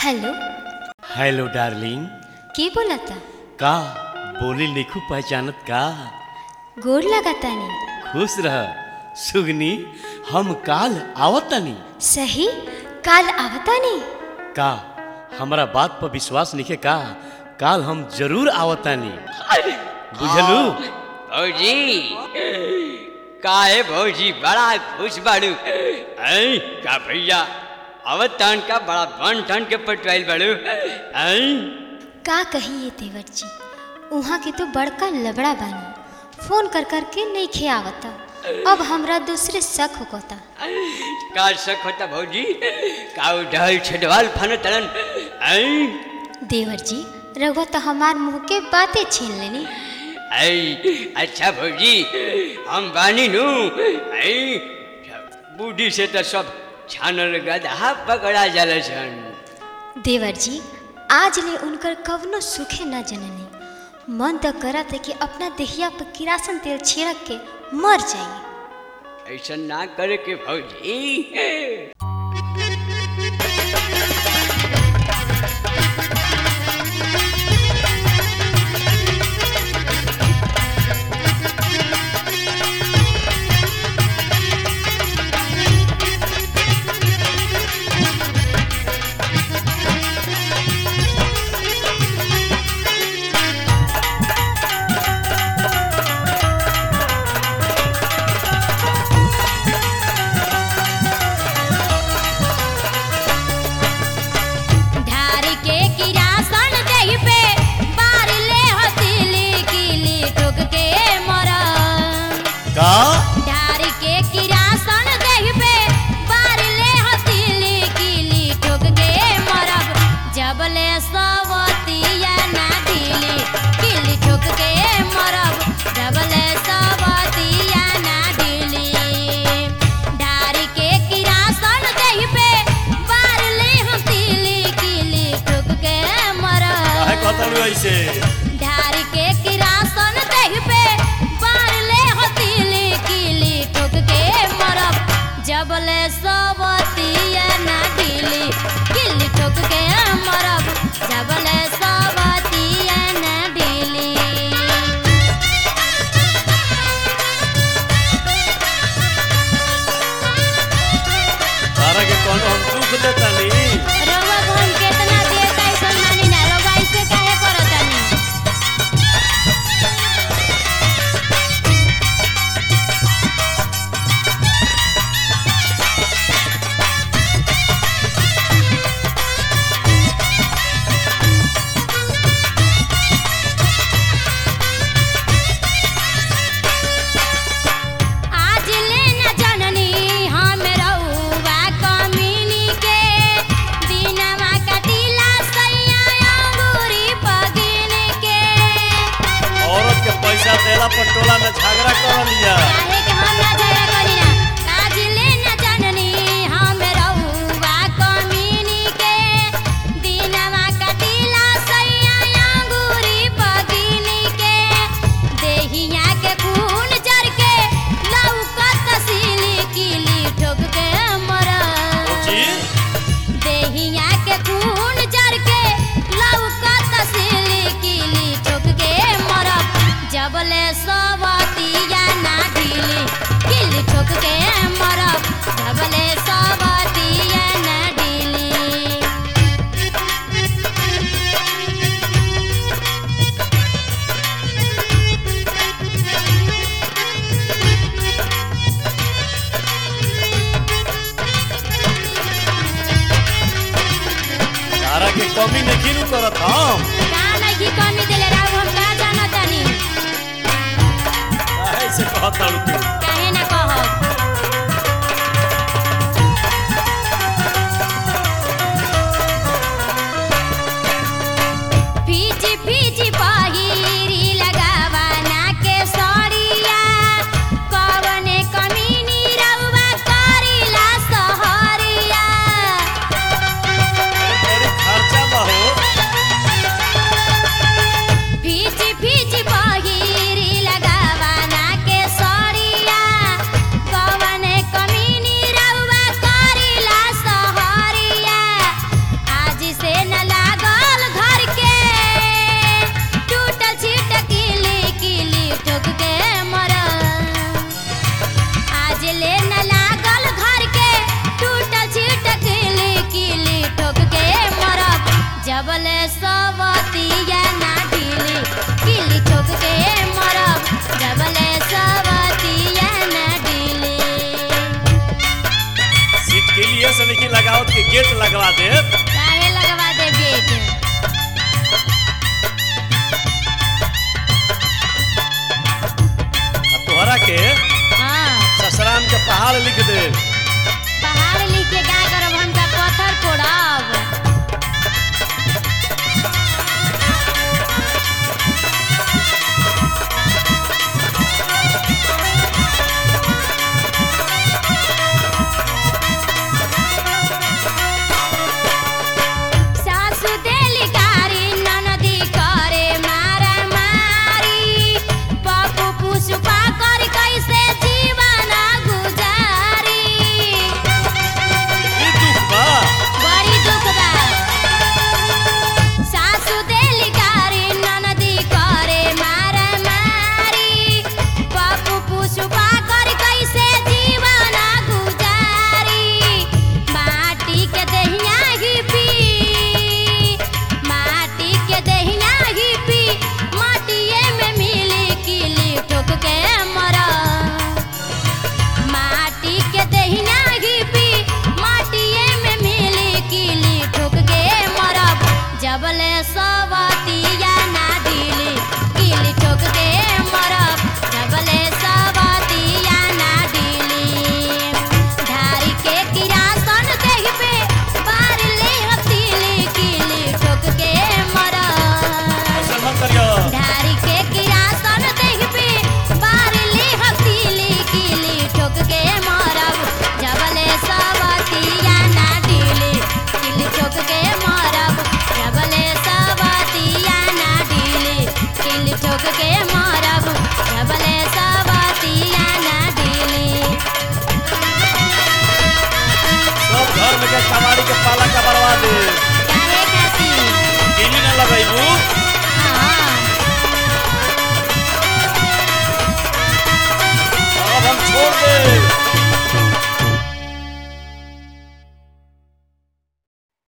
hello hello darling के बोलता का बोली लिखू पहचानत का गोर लगातानी खुश रह सुगनी हम काल आवतानी सही काल आवतानी का हमरा बात पर विश्वास निके का काल हम जरूर आवतानी बुझलू भौजी काहे भौजी बड़ा खुश बाड़ू ऐ का भैया अवत तान का बड़ा बन ठन के पटवाइल बाड़ू ऐ का कहिए देवर जी उहाँ के तो बड़का लबड़ा बानी फोन कर कर के नहीं खे आवता अब हमरा दूसरे शक होता का शक होता भौजी का ढल छडवाल फन तड़न ऐ देवर जी रघुआ तो हमार मुंह के बातें छीन लेनी ऐ अच्छा भौजी हम बानी नु ऐ बूढ़ी से तो सब छानल गधा पकड़ा जाला सन देवर जी आज ले उनकर कवनो सुखे न जननी मन तो करत है कि अपना देहिया पर किरासन तेल छिड़क के मर जाइए ऐसा ना करे के भौजी ढारी के किरासन देहि पे बार ले हथिली किली ठोक के मरा का ढारी के किरासन देहि पे बार ले हथिली किली ठोक के मरब जब ले सवतिया ना ढीली किली ठोक के मरब जब ले सवतिया ना ढीली ढारी के किरासन देहि पे बार ले हथिली किली ठोक के मरब काहे कहतालू ऐसे ढारी के किरासन देह पे बार ले हथीली कीली ठोक के मरब जब ले सबतिया ना ढीली कीली ठोक के मरब जब ले सबतिया ना ढीली तारा के कौन हम दुख देतानी रउआ को हम केतना देर कैसन मानी ना रउआ ऐसे काहे करतानी आज ले न जननी हम रउवा कमीनी के दिनवा कटिला सैया अंगूरी पगिन के औरत के पैसा देला पर टोला में झगड़ा कर लिया काहे के हम ना झगड़ा करी ना आज ले न जननी हम रउवा कमीनी के दिनवा कटिला सैया अंगूरी पगिन के देहिया के खून जर के लौकत सिली किली ठोक के मरा जी देहिया के खून जर के लौकत सिली किली ठोक के मरब जब ले सवतिया ना ढीली किली ठोक के मरब जब ले सवतिया ना ढीली तारा के कमी नहीं नु करत हम का नहीं कमी देले राव हम का जानतानी काहे से कहतालू तू काहे ना कहब फीची फीची पहिरी लगावा ना के सड़िया कवने कमीनी रउवा करिला सहरिया बड़ी खर्चा बा हो फीची फीची पहिरी लगावा ना के सड़िया ले न लागल घर के टूटल छिटक किली किली ठोक के मरब जबले सवतिया ना ढीली किली ठोक के मरब जबले सवतिया ना ढीली सीट के लिए से नहीं लगावत के गेट लगवा दे काहे लगवा दे गेट तोहरा के हाँ ससराम के पहाड़ लिख दे पहाड़ लिख के क्या करब हमका पत्थर फोड़ब सासु देली गारी ननदी करे मारा मारी पप्पू पुष्पा कर कैसे जीवन गुजारी ई दुख बा बड़ी दुख बा सासु देली गारी ननदी करे मारा मारी पप्पू पुष्पा कर कैसे जीवन गुजारी माटी के दहिया ही पी माटी के दहिया ही पी माटिए में मिली किली ठोक के मरा माटी के दहिना ही पी माटिए में मिली किली ठोक के मरब जबले सवतिया ना ढीली किली ठोक के मरब जबले सवतिया ना ढीली धारी के किरासन देह पे बार ले हतीली किली ठोक के मरब ऐसा मत करियो धारी के किरासन देख पे बारली हसीली कीली ठोक के मारब जबले सवतिया ना ढीली किली ठोक के मारब जबले सवतिया ना ढीली किली ठोक के मारब जबले